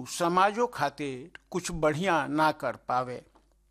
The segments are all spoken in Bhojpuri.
ऊ समाजों खातिर कुछ बढ़िया ना कर पावे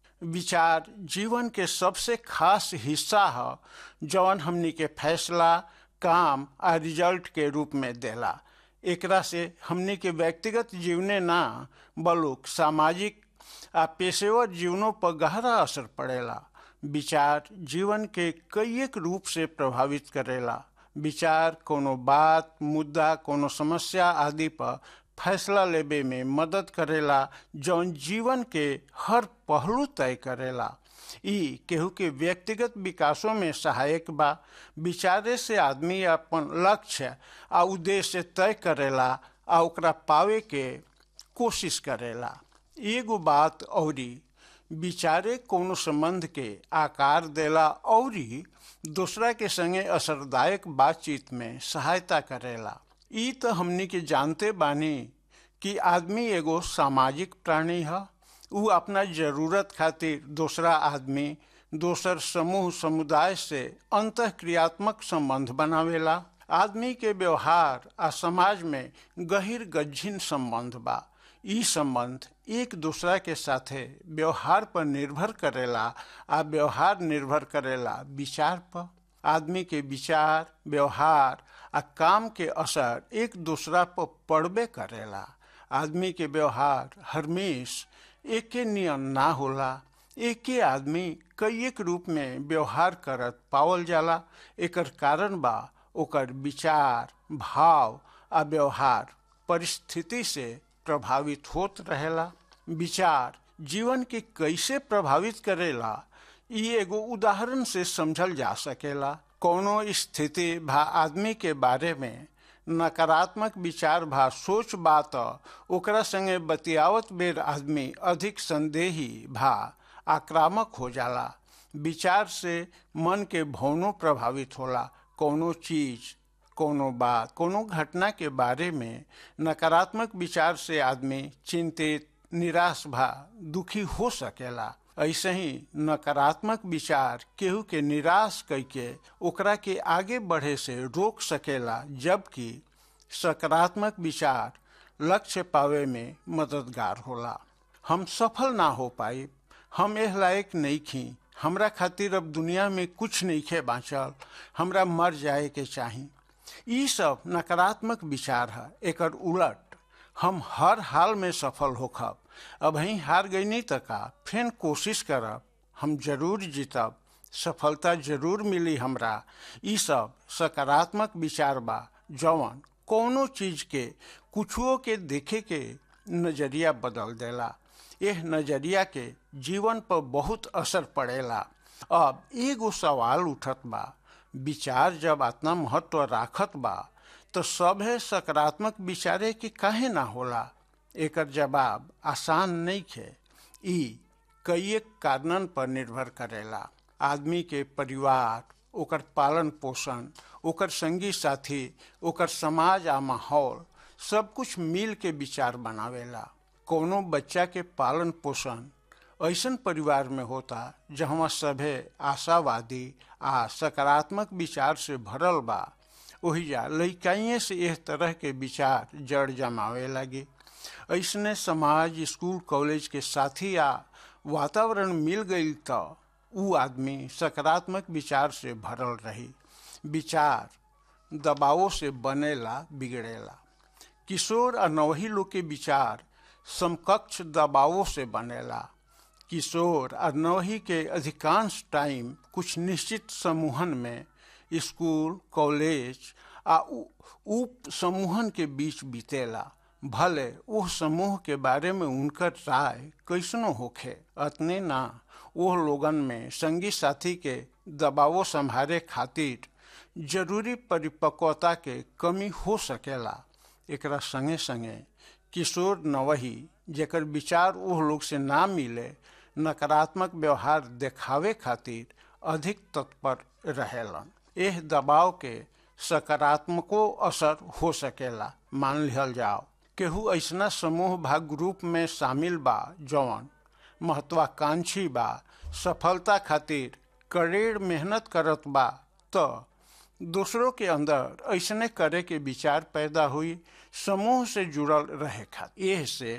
विचार जीवन के सबसे खास हिस्सा ह जौन हमनी के फैसला काम आ रिजल्ट के रूप में देला एकरा से हमनी के व्यक्तिगत जीवने ना बलुक सामाजिक आ पेशेवर जीवनों पर गहरा असर पड़ेला विचार जीवन के कई एक रूप से प्रभावित करेला विचार कोनो बात मुद्दा कोनो समस्या आदि पर फैसला लेबे में मदद करेला जौन जीवन के हर पहलू तय करेला ई केहू के व्यक्तिगत विकासों में सहायक बा विचारे से आदमी अपन लक्ष्य आ उद्देश्य तय करेला आ ओकरा पावे के कोशिश करेला एगो बात औरी विचारे कोनो संबंध के आकार देला औरी दूसरा के संगे असरदायक बातचीत में सहायता करेला ई तो हमनी के जानते बानी कि आदमी एगो सामाजिक प्राणी है ऊ अपना जरूरत खातिर दूसरा आदमी दोसर समूह समुदाय से अंत क्रियात्मक संबंध बनावेला आदमी के व्यवहार आ समाज में गहिर गज्जिन संबंध बा ई संबंध एक दूसरा के साथे व्यवहार पर निर्भर करेला आ व्यवहार निर्भर करेला विचार पर आदमी के विचार व्यवहार आ काम के असर एक दूसरा पर पड़बे करेला आदमी के व्यवहार हरमेश एके नियम ना होला एके आदमी कई एक रूप में व्यवहार करत पावल जाला एकर कारण बा ओकर विचार भाव आ व्यवहार परिस्थिति से प्रभावित होत रहेला विचार जीवन के कैसे प्रभावित करेला ई एगो उदाहरण से समझल जा सकेला कोनो स्थिति भा आदमी के बारे में नकारात्मक विचार भा सोच बात ओकरा संगे बतियावत बेर आदमी अधिक संदेही भा आक्रामक हो जाला विचार से मन के भावनों प्रभावित होला कोनो चीज कोनो बात कोनो घटना के बारे में नकारात्मक विचार से आदमी चिंतित निराश भा दुखी हो सकेला ऐसे ही नकारात्मक विचार केहू के निराश करके ओकरा के आगे बढ़े से रोक सकेला जबकि सकारात्मक विचार लक्ष्य पावे में मददगार होला हम सफल ना हो पाई हम एह लायक नहीं खी हमरा खातिर अब दुनिया में कुछ नहीं खे बाँचल हमरा मर जाए के चाही ई सब नकारात्मक विचार है एकर उलट हम हर हाल में सफल होखब अब ही हार गई नहीं तका फिर कोशिश करब हम जरूर जीतब सफलता जरूर मिली हमरा ई सब सकारात्मक विचार बा जवन कोनो चीज के कुछुओ के देखे के नजरिया बदल देला यह नजरिया के जीवन पर बहुत असर पड़ेला अब एगो सवाल उठत बा विचार जब इतना महत्व राखत बा तो सभे सकारात्मक विचारे के काहे ना होला एकर जवाब आसान नहीं खे ई कई कारणन पर निर्भर करेला आदमी के परिवार ओकर पालन पोषण ओकर संगी साथी ओकर समाज आ माहौल सब कुछ मिल के विचार बनावेला कोनो बच्चा के पालन पोषण ऐसन परिवार में होता जहाँ सभे आशावादी आ सकारात्मक विचार से भरल बा ओहिजा लइकाइए से एह तरह के विचार जड़ जमावे लगे ऐसने समाज स्कूल कॉलेज के साथी आ वातावरण मिल गई तो ऊ आदमी सकारात्मक विचार से भरल रही विचार दबावों से बनेला बिगड़ेला किशोर आ नवही लोग के विचार समकक्ष दबावों से बनेला किशोर आ नवही के अधिकांश टाइम कुछ निश्चित समूहन में स्कूल कॉलेज आ उप समूहन के बीच बीतेला भले वो समूह के बारे में उनकर राय कैसनो होखे अतने ना वो लोगन में संगी साथी के दबावो संभारे खातिर जरूरी परिपक्वता के कमी हो सकेला एकरा संगे संगे किशोर नवही जेकर विचार वो लोग से ना मिले नकारात्मक व्यवहार देखावे खातिर अधिक तत्पर रहेलन एह दबाव के सकारात्मको असर हो सकेला मान लिहल जाओ केहू ऐसना समूह भा ग्रुप में शामिल बा जौन महत्वाकांक्षी बा सफलता खातिर कड़ेर मेहनत करत बा तो दूसरों के अंदर ऐसने करे के विचार पैदा हुई समूह से जुड़ल रहे खातिर एह से